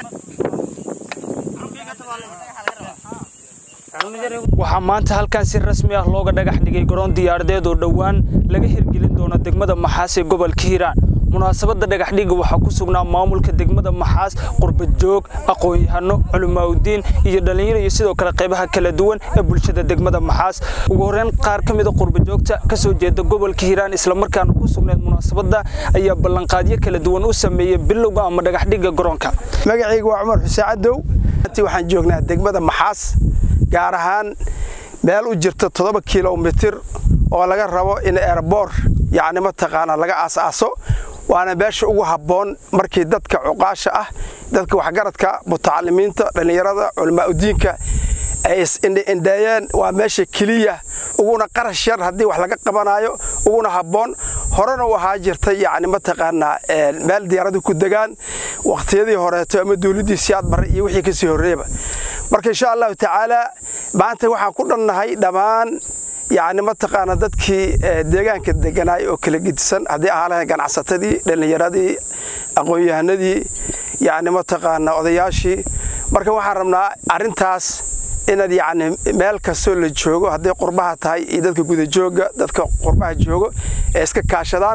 waxaa maanta halkan si rasmi ah looga dhagax dhigay garoon diyaaradeed oo dhowaan laga hirgelin doono degmada maxaas ee gobolka hiiraan munaasabadda dhagaxdhigga waxaa ku sugnaa maamulka degmada maxaas qurbajoog aqoon-yahano culimaaudiin iyo dhallinyaro iyo sidoo kale qaybaha kala duwan ee bulshada degmada maxaas ugu horreyn qaar ka mida qurbajoogta ka soo jeeda gobolka hiiraan islamarkaana ku sugneed munaasabadda ayaa ballanqaadyo kala duwan u sameeyey bilowga ama dhagaxdhigga garoonka magacayga waa cumar xuseen cadow waxaan joognaa degmada maxaas gaar ahaan meel u jirta toddoba kilomitir oo laga rabo in erbor yacni mataqaanaa laga aas-aaso waana meesha ugu habboon markii dadka cuqaasha ah dadka waxgaradka mutacalimiinta dhallinyarada culimaauddiinka ay is-indheeyeen waa meesha keliya uguna qarash yar haddii wax laga qabanaayo uguna habboon horena u ahaa jirtay yacni mataqaanaa meel diyaaradu ku degaan wakhtiyadii horeeto ama dawladdii siyaad barre iyo wixii kasii horreeyaba marka insha allahu tacaala maanta waxaan ku dhannahay dhammaan yacni mataqaana dadkii deegaanka deganaay oo kala gedisan haddii ahaa lahayn ganacsatadii dhallinyaradii aqoon-yahanadii yacni mataqaana odayaashii marka waxaan rabnaa arrintaas inaad yacni meel kastoo la joogo hadday qurbaha tahay iyo dadka gudajooga dadka qurbaha joogo ee iska kaashadaan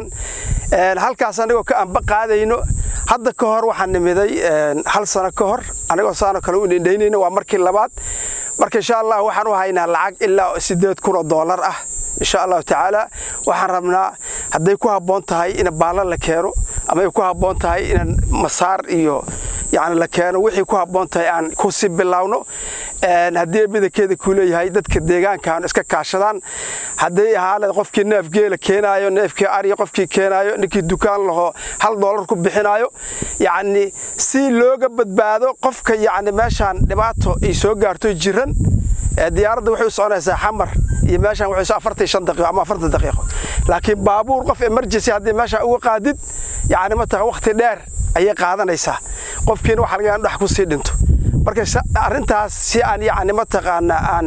halkaas anigoo ka amba qaadayno hadda ka hor waxaan nimiday hal sano ka hor anigoo saano kale u indhaynayno waa markii labaad marka insha allah waxaan u haynaa lacag ilaa siddeed kun oo doolar ah insha allahu tacaala waxaan rabnaa hadday ku habboon tahay in baalla la keeno ama ay ku habboon tahay in masaar iyo yacni la keeno wixii ku habboon tahay aan ku sii bilaawno haddii badankeeda kuu leeyahay dadka deegaankan iska kaashadaan hadday ahaale qofkii neef geela keenaayo neefkii arya qofkii keenaayo ninkii dukaan laho hal doolar ku bixinaayo yacni si looga badbaado qofka yacni meeshaan dhibaato ay soo gaarto jiran diyaaradda waxay u soconaysaa xamar iyo meeshaan waxay afartan shan daqiiqo ama afartan daqiiqo laakiin baabuur qof emergency haddii meeshaan uga qaadid yacni mataqan waqti dheer ayay qaadanaysaa qofkiina waxa laga dhex ku sii dhinto marka arrintaas si aan yacni mataqaanaa aan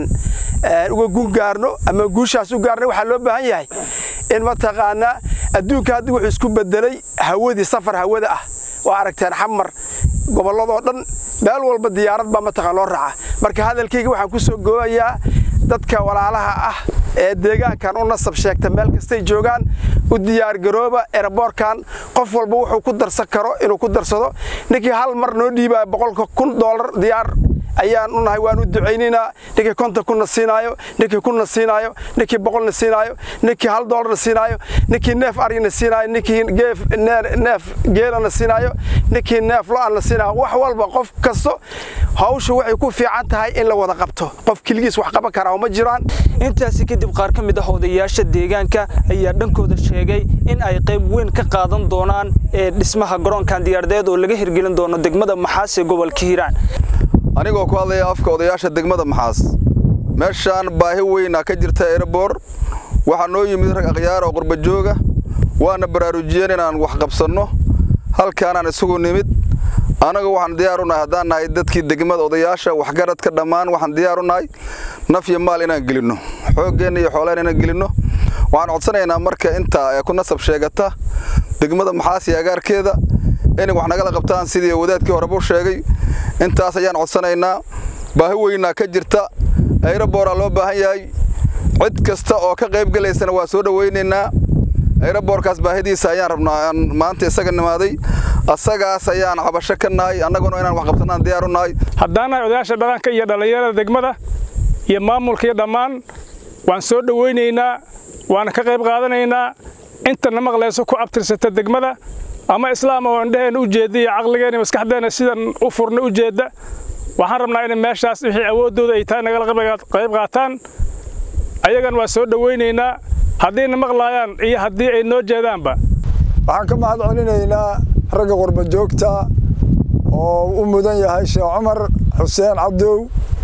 uga gun gaarno ama guushaas u gaarno waxaa loo baahan yahay in mataqaanaa adduunka hadda wuxuu isku bedelay hawadii safar hawada ah waa aragteen xamar gobolladoo dhan meel walba diyaarad baa mataqaan loo raaca marka hadalkayga waxaan ku soo goobayaa dadka walaalaha ah ee deegaankan u nasab sheegta meel kastay joogaan u diyaargarooba eraboorkan qof walba wuxuu ku darsan karo inuu ku darsado ninkii hal mar noo dhiibaya boqolka kun doolar diyaar ayaan u nahay waan u ducaynaynaa ninkii konton kunna siinaayo ninkii kunna siinaayo ninkii boqolna siinaayo ninkii hal doolarna siinaayo ninkii neef aryana siinaayo ninkii neef geelana siinaayo ninkii neef lo-anna siinaayo wax walba qof kasto hawshu waxay ku fiican tahay in la wada qabto qof keligiis wax qaban karaa ma jiraan intaasi kadib qaar ka mid ah odayaasha deegaanka ayaa dhankooda sheegay in ay qayb weyn ka qaadan doonaan ee dhismaha garoonkan diyaaradeed oo laga hirgelin doono degmada maxaas ee gobolka hiiraan anigoo ku hadlaya afka odayaasha degmada maxaas meeshaan baahi weynaa ka jirta erebor waxaa noo yimid rag akhyaar oo qurbajooga waana baraarujiyeen inaan wax qabsanno halkaanaan isugu nimid annaga waxaan diyaar u nahay haddaan nahay dadkii degmada odayaasha waxgaradka dhammaan waxaan diyaar u nahay naf iyo maal inaan gelinno xooggeenna iyo xoolaan inaan gelinno waxaan codsanaynaa marka intaa ee ku nasab sheegata degmada maxaas iyo agaarkeeda inay wax nagala qabtaan sidii wadaadkii horeba u sheegay intaas ayaan codsanaynaa baahi weynaa ka jirta ayraboora loo baahan yahay cid kasta oo ka qayb gelaysana waa soo dhowaynaynaa ayraboorkaas baahidiisa ayaan rabnaa aan maanta isaga nimaaday asagaas ayaan cabasho ka nahay annaguna inaan wax qabsanaan diyaar u nahay haddaan nahay odayaasha dhaqanka iyo dhallinyarada degmada iyo maamulka iyo dhammaan waan soo dhowaynaynaa waana ka qayb qaadanaynaa intana maqlayso ku abtirsata degmada ama islaam oo indhaheenna u jeedda iyo caqligeenna maskaxdeenna sidan u furna u jeedda waxaan rabnaa inay meeshaas wixii awooddooda ay tahay nagala qayb qaataan ayagan waa soo dhowaynaynaa haddiina maqlaayaan iyo haddii ay noo jeedaanba waxaan ka mahad celinaynaa ragga qurba joogta oo u mudan yahay sheekh cumar xuseen cabdow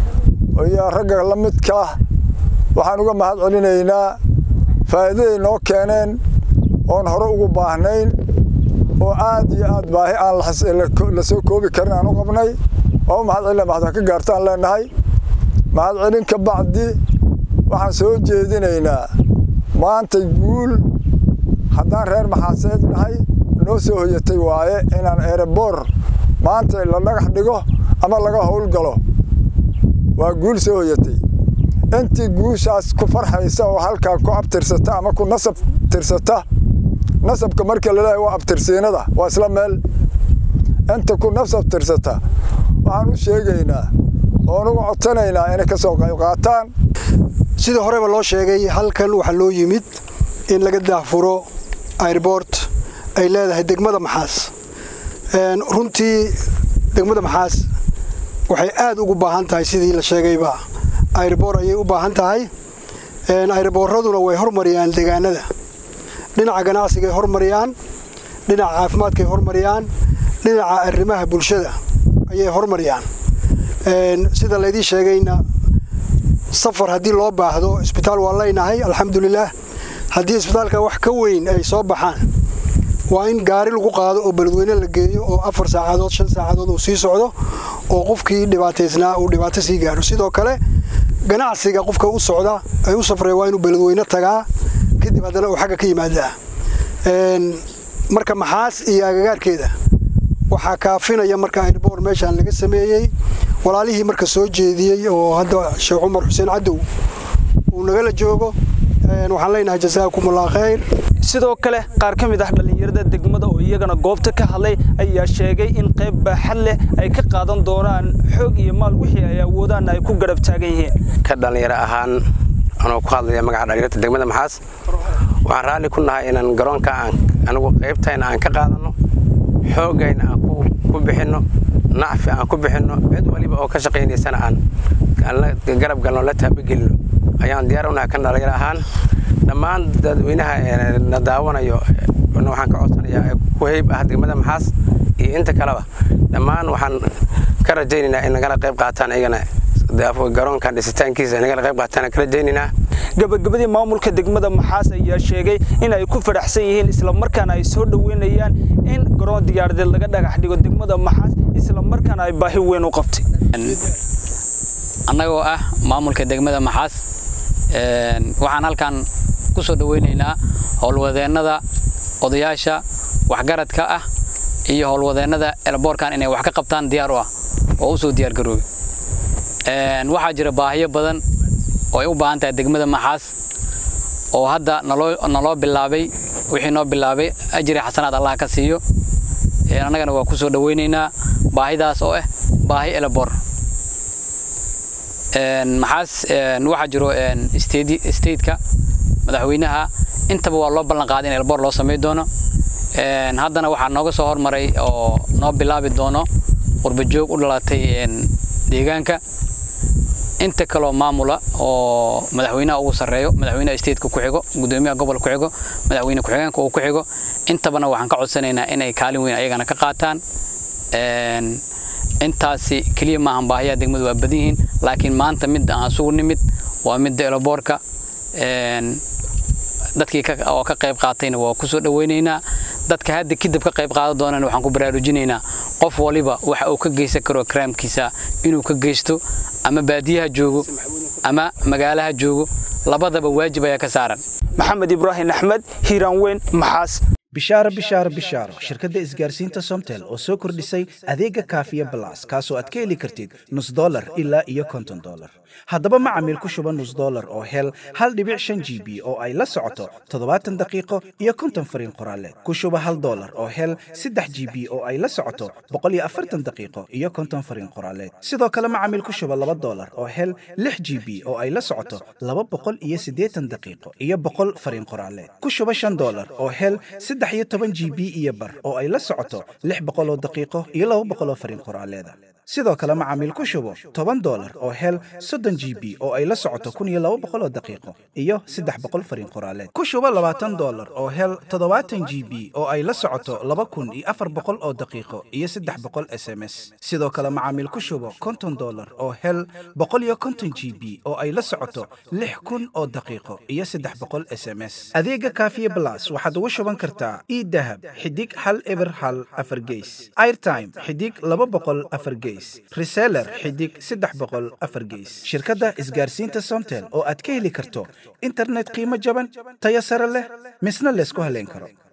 iyo ragga la midka waxaan uga mahad celinaynaa faa'iidaday noo keeneen oon hore ugu baahnayn oo aad iyo aad baahi aan la soo koobi karin aan u qabnay waa u mahad celina mahadka ka gaartaan leenahay mahad celin ka bacdi waxaan soo jeedinaynaa maanta guul haddaan reer maxaaseed nahay noo soo hoyatay waaye inaan erebor maanta la dhagax dhigo ama laga howlgalo waa guul soo hoyatay intii guushaas ku farxaysa oo halkaa ku abtirsata ama ku nasab tirsata nasabka marka laleeyahay waa abtirsiinada waa isla meel inta ku nasab tirsata waxaan u sheegaynaa oon ugu codsanaynaa inay ka soo qayb qaataan sidii horeba loo sheegay halkan waxaa loo yimid in laga daahfuro airbort ay leedahay degmada maxaas runtii degmada maxaas waxay aad ugu baahan tahay sidii la sheegayba airbor ayay u baahan tahay airboorraduna way hormariyaan deegaanada dhinaca ganacsigay hormariyaan dhinaca caafimaadkay hormariyaan dhinaca arrimaha bulshada ayay hormariyaan sida laydii sheegayna safar haddii loo baahdo isbitaal waa leynahay alxamdulilaah haddii isbitaalka wax ka weyn ay soo baxaan waa in gaari lagu qaado oo beledweyne la geeyo oo afar saacadood shan saacadood uu sii socdo oo qofkii dhibaataysnaa uu dhibaato sii gaaro sidoo kale ganacsiga qofka u socda ay u safreen waa inuu beledweyne tagaa kadib haddana uu xagga ka yimaadaa marka maxaas iyo agagaarkeeda waxaa kaafinaya marka airboor meeshaan laga sameeyey walaalihii marka soo jeediyey oo hadda sheekh cumar xuseen cadow uu nagala joogo waxaan leenahay jasaakumullah khayr sidoo kale qaar ka mid ah dhallinyarada degmada oo iyagana goobta ka hadlay ayaa sheegay in qayb baaxad leh ay ka qaadan doonaan xoog iyo maal wixii ay awoodaan ay ku garab taagan yihiin ka dhallinyaro ahaan anoo ku hadlaya magaca dhallinyarta degmada maxaas waxaan raalli ku nahay inaan garoonka aan anigu qaybtayna aan ka qaadanno xoogayna aan ku bixinno nacfi aan ku bixinno cid waliba oo ka shaqaynaysana aan garab galno la taabagelino ayaan diyaar unahay kan dhallinyaro ahaan dhammaan dadweynaha na daawanayo waxaan ka codsanayaa ku heyb ah degmada maxaas iyo inta kaleba dhammaan waxaan ka rajaynaynaa in nagala qayb qaataan iyagana garoonkan dhisitaankiisa nagala qayb qaataan ka rajaynaynaa gabagabadii maamulka degmada maxaas ayaa sheegay in ay ku fadhaxsan yihiin islamarkaana ay soo dhoweynayaan in garoon diyaaradeed laga dhagax dhigo degmada maxaas islamarkaana ay baahi weyn u qabtay annagoo ah maamulka degmada maxaas waxaan halkan ku soo dhoweynaynaa howlwadeennada odayaasha waxgaradka ah iyo howlwadeennada elboorkan inay wax ka qabtaan diyaar u ah oo u soo diyaargaroobe waxaa jira baahiyo badan oo ay u baahan tahay degmada maxaas oo hadda naloo bilaabay wixii noo bilaabay ajri xasanaad allah ka siiyo annagana waa ku soo dhoweynaynaa baahidaas oo ah baahi eleboor maxaas waxaa jiro stateka madaxweynaha intaba waa loo ballan qaaday in elboor loo samay doono haddana waxaa nooga soo hormaray oo noo bilaabi doono qurbajoog u dhalatay deegaanka inta kaloo maamula oo madaxweynaha ugu sarreeyo madaxweynaha stateka ku xigo gudoomiyaha gobolka ku xigo madaxweyne ku-xigeenka uu ku xigo intabana waxaan ka codsanaynaa inay kaalin weyn ayagana ka qaataan intaasi keliya maahan baahiyaha degmadu waa badan yihiin laakiin maanta midda aan isugu nimid waa midda eloboorka dadkii oo ka qayb qaatayna waa ku soo dhoweynaynaa dadka hadda kadib ka qayb qaadan doonana waxaan ku baraarujinaynaa qof waliba waxa uu ka geysan karo karaamkiisa inuu ka geysto ama baadiyaha joogo ama magaalaha joogo labadaba waajib ayaa ka saaran maxamed ibraahim axmed hiiraan weyn maxaas bishaaro bishaaro bishaaro shirkadda isgaarsiinta somtel oo soo kordhisay adeega kaafiya balas kaasoo aad ka heli kartid nus dolar ilaa iyo konton dolar haddaba macamiil ku shuba nus dolar oo hel hal dhibic shan g b oo ay la socoto toddobaatan daqiiqo iyo konton fariin qoraaleed ku shuba hal dolar oo hel saddex g b oo ay la socoto boqol iyo afartan daqiiqo iyo konton fariin qoraaleed sidoo kale macamiil ku shuba laba dolar oo hel lix g b oo ay la socoto laba boqol iyo siddeetan daqiiqo iyo boqol fariin qoraaleed ku shuba shan dolar oo hel saddex iyo toban g b iyo bar oo ay la socoto lix boqol oo daqiiqo iyo laba boqol oo fariin qoraaleeda sidoo kale macaamiil ku shubo toban dolar oo hel soddon g b oo ay la socoto kun iyo laba boqol oo daqiiqo iyo saddex boqol fariin qoraaleed ku shubo labaatan dolar oo hel toddobaatan g b oo ay la socoto laba kun iyo afar boqol oo daqiiqo iyo saddex boqol s m s sidoo kale macaamiil ku shubo konton dolar oo hel boqol iyo konton g b oo ay la socoto lix kun oo daqiiqo iyo saddex boqol s m s adeega kaafiye blas waxaad ugu shuban kartaa idahab xidig hal eber hal afar geys airtime xidig laba boqol afar geys reseller xidig saddex boqol afar geys shirkadda isgaarsiinta somtel oo aad ka heli karto internet qiimo jaban tayo sare leh misna laysku haleyn karo